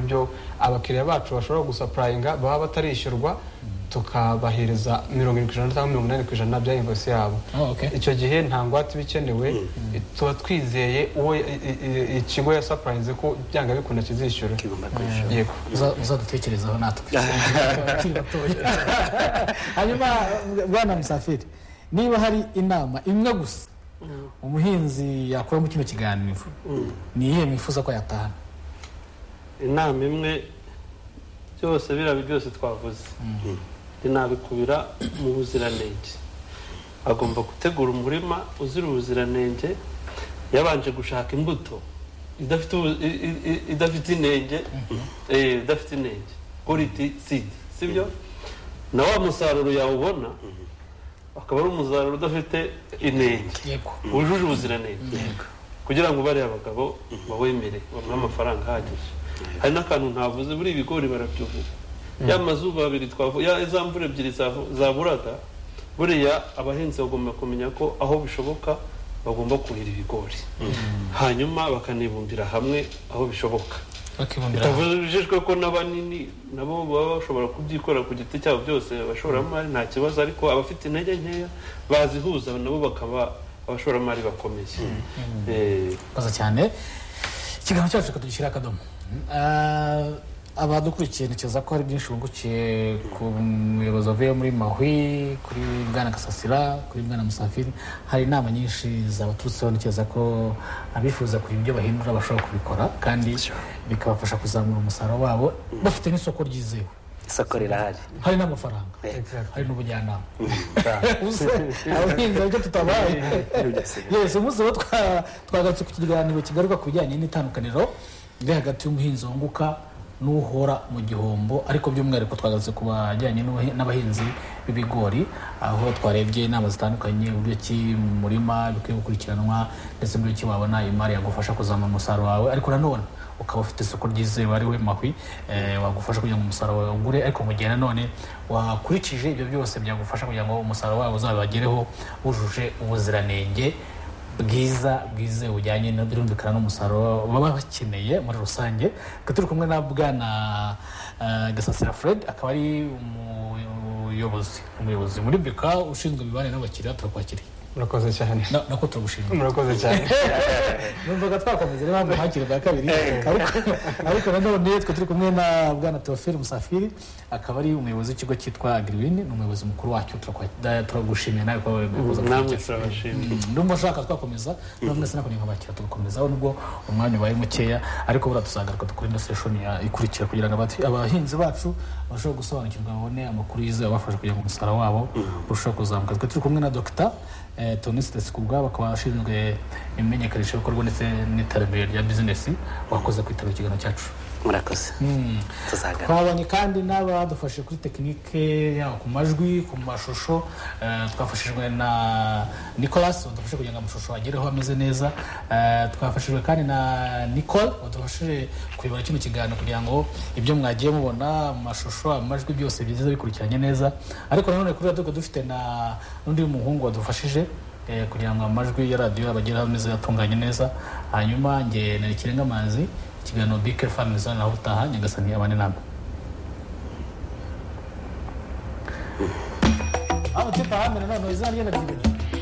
byo abakiriya bacu bashobora gusapurayinga baba batarishyurwa tukabahereza mirongo irindwi ku ijana cyangwa mirongo inani ku ijana bya invosi yabo Oh, okay. icyo gihe nta ngwate iba ikenewe tuba twizeye uwo i- i- ikigo yasapurayinze ko byanga bikunda kizishyura kigomba kwishyura yego Uza- uzadutekerezaho natwe Abakiri batoya. hanyuma bwana musafiri niba hari inama imwe gusa umuhinzi yakura mu kino kiganiro ni iyihe mwifuza ko yatahana inama imwe byose biriya byose twavuze rinabikubira mu buziranenge agomba gutegura umurima uzira ubuziranenge yabanje gushaka imbuto idafite ubu- i- i- i- idafite inenge eh, idafite inenge quality seed sibyo na wa musaruro yawubona akaba ari umusaruro udafite inenge yego wujuje ubuziranenge kugira ngo ubare abagabo bawemere bamuhe amafaranga ahagije hari n'akantu ntavuze buri ibigori barabyubuka ya mazuba abiri twavuye za mvura ebyiri zavu- zaburaga buriya abahinzi bagomba kumenya ko aho bishoboka bagomba kuhira ibigori hanyuma bakanibumbira hamwe aho bishoboka bakibumbira hamwe. bitavujijwe ko n'abanini nabo baba bashobora kubyikorera ku giti cyabo byose abashoramari nta kibazo ariko abafite intege nkeya bazihuza nabo bakaba abashoramari bakomeye Eh, murakoze cyane ikiganiro cyacu tukadushyira akadomo Ah, abadukurikiye ntekereza ko hari byinshi bungukiye ku muyobozi wavuye muri mahwi kuri bwana gasasira kuri bwana musafiri hari inama nyinshi zabaturutseho ntekereza ko abifuza kugira ibyo bahindura bashobora kubikora kandi bikabafasha kuzamura umusaruro wabo bafite n'isoko ryizewe isoko rirahari hari n'amafaranga hari n'ubujyanama ubuze abahinzi ariko tutabaye yesi umunsi wo twa- twagarutse ku kiganiro kigaruka ku bijyanye n'itandukaniro riri hagati y'umuhinzi wunguka n'uhora mu gihombo ariko by'umwihariko twagarutse ku bajyanye n'ubuhi- n'abahinzi b'ibigori aho twarebye inama zitandukanye uburyo ki mu murima bikwiye gukurikiranwa ndetse n'uburyo ki wabona imari yagufasha kuzamura umusaruro wawe ariko nanone ukaba ufite isoko ryizewe ariwe mahwi eh, wagufasha kugira ngo umusaruro wawe ugure ariko mu gihe nanone wakurikije ibyo byose byagufasha kugira ngo umusaruro wawe uzabagereho wujuje ubuziranenge bwiza bwizewe bujyanye no birumvikana n'umusaruro baba bakeneye muri rusange tukaba turi kumwe na bwana eh, gasasira fred akaba ari umuyobozi umuyobozi muri beka ushinzwe imibanire n'abakiriya turakwakiriye murakoze cyane Na- nako turagushimira murakoze cyane numvaga twakomeza rero mpamvu hakiri bwa kabiri ariko ariko nanone twe turi kumwe na bwana teofile musafiri akaba ari umuyobozi w'ikigo cyitwa agriwini ni umuyobozi mukuru wacyo turakwa- turagushimiye nawe kuba wabivuze namwe turabashimira ndumva nshaka twakomeza namwe sinakoni nkabakira tugakomeza nubwo umwanya ubaye mukeya ariko buriya tuzagaruka dukore na seshoni ya- ikurikira kugira ngo abati- abahinzi bacu bashobore gusobanukirwa babone amakuru yizewe abafasha kugira ngo umusaruro wabo urusheho kuzamuka twe turi kumwe na dogita tonisite sikubwa bakaba ashinzwe imenyekanisha bikorwa ndetse n'iterambere rya bizinesi wakoze kwitaba ikiganiro cyacu murakoze tuzagana twabonye kandi n'abadufashe kuri tekinike yaba ku majwi ku mashusho eh, twafashijwe na nicolas wadufashe kugira ngo amashusho agereho ameze neza Eh, twafashijwe kandi na nicole wadufashije kuyobora kino kiganiro kugira ngo ibyo mwagiye mubona amashusho amajwi byose biza bikurikiranye neza ariko nanone kuri radiyo tukaba dufite na n'undi muhungu wadufashije eh, kugira ngo amajwi ya radiyo abageraho ameze atunganye neza hanyuma njye nari kirenga amazi ikiganiro bike famiza naho utaha nyagasani abane namba aho tipa hamwe nanone izina ryenda ry'ibintu